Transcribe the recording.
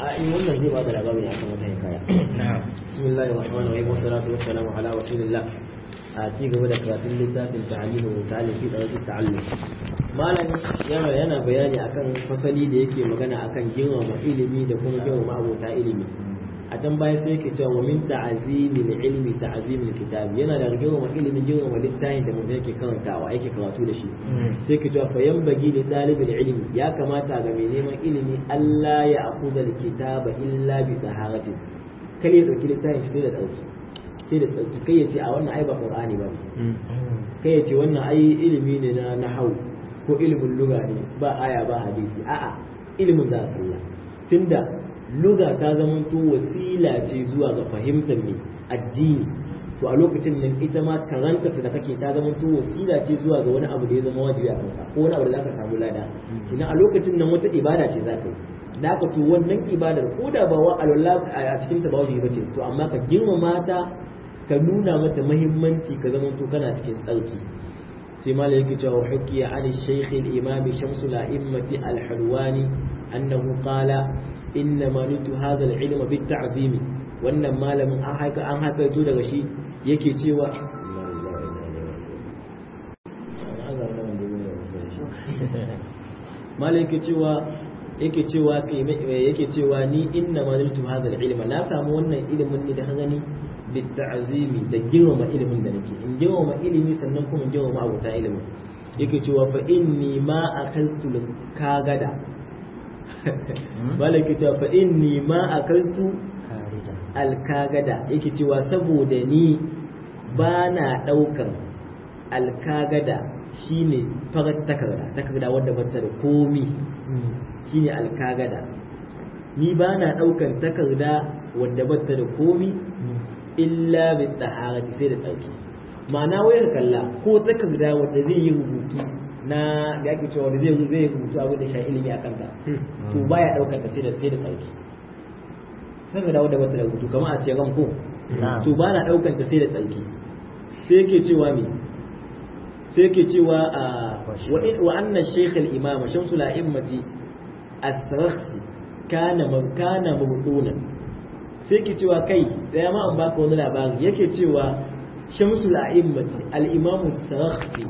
in wannan zai ba da labari akan wata hikaya na'am bismillahir rahmanir rahim wassalatu wassalamu ala rasulillah a ci gaba da karatun littafin ta'alimu wa ta'alim fi dawati ta'allum malam yana yana bayani akan fasali da yake magana akan girmama ilimi da kuma girmama abota ilimi a can baya sai yake cewa wa min ta'zimil ilmi ta'zimil kitab yana da girmama ilimi girmama littafin da mutum yake karantawa yake karatu da shi sai yake cewa fa yanbaghi li talibil ilmi ya kamata ga mai neman ilimi Allah ya akuza kitaba illa bi taharatin kai ya dauki littafin shi da dauki sai da tsarki kai ya ce a wannan ai ba qur'ani ba kai ya ce wannan ai ilimi ne na nahau ko ilimin lugha ne ba aya ba hadisi a'a ilimin za ka kalla tunda lugha ta zamanto wasila ce zuwa ga fahimtar me addini to a lokacin nan ita ma karanta da kake ta zamanto wasila ce zuwa ga wani abu da ya zama wajibi a kanka ko wani abu da zaka samu lada kina a lokacin nan wata ibada ce za ka yi da aka to wannan ibadar ko da ba wa alwala a cikin ta ba wajibi bace to amma ka girmama ta ka nuna mata mahimmanci ka zama to kana cikin tsarki sai mala yake cewa hukiya an shaykh al-imam shamsu al-a'immati al-halwani annahu qala inna ma nutu hadha al-ilma bit ta'zim wannan malamin an haka an haka to daga shi yake cewa mala yake cewa yake cewa yake cewa ni inna ma nutu hadha al-ilma na samu wannan ilimin ne da gani bitta'azimi da girmama ilimin da nake in girmama ilimi sannan kuma in girmama abuta ilimin yake cewa fa inni ma akaltu kagada malaka cewa fa inni ma akaltu alkagada yake cewa saboda ni ba na daukan alkagada shine farar takarda takarda wadda bata da komi shine alkagada ni ba na daukan takarda wadda bata da komi illa bi taharati sai da tsarki ma'ana wayar kalla ko takarda wanda zai yi rubutu na da ake cewa wanda zai zai rubutu abin da sha ilimi a kanta to baya daukar ta sai da sai da tsarki takarda wanda bata da rubutu kamar a ce ran ko to ba na daukar ta sai da tsarki sai yake cewa me sai yake cewa wa anna shaykh al-imam shamsul a'immati as-sarakhsi kana kana mabdunan sai ke cewa kai da ya ma an baka wani labari yake cewa shamsul a'immati al-imamu sarakhsi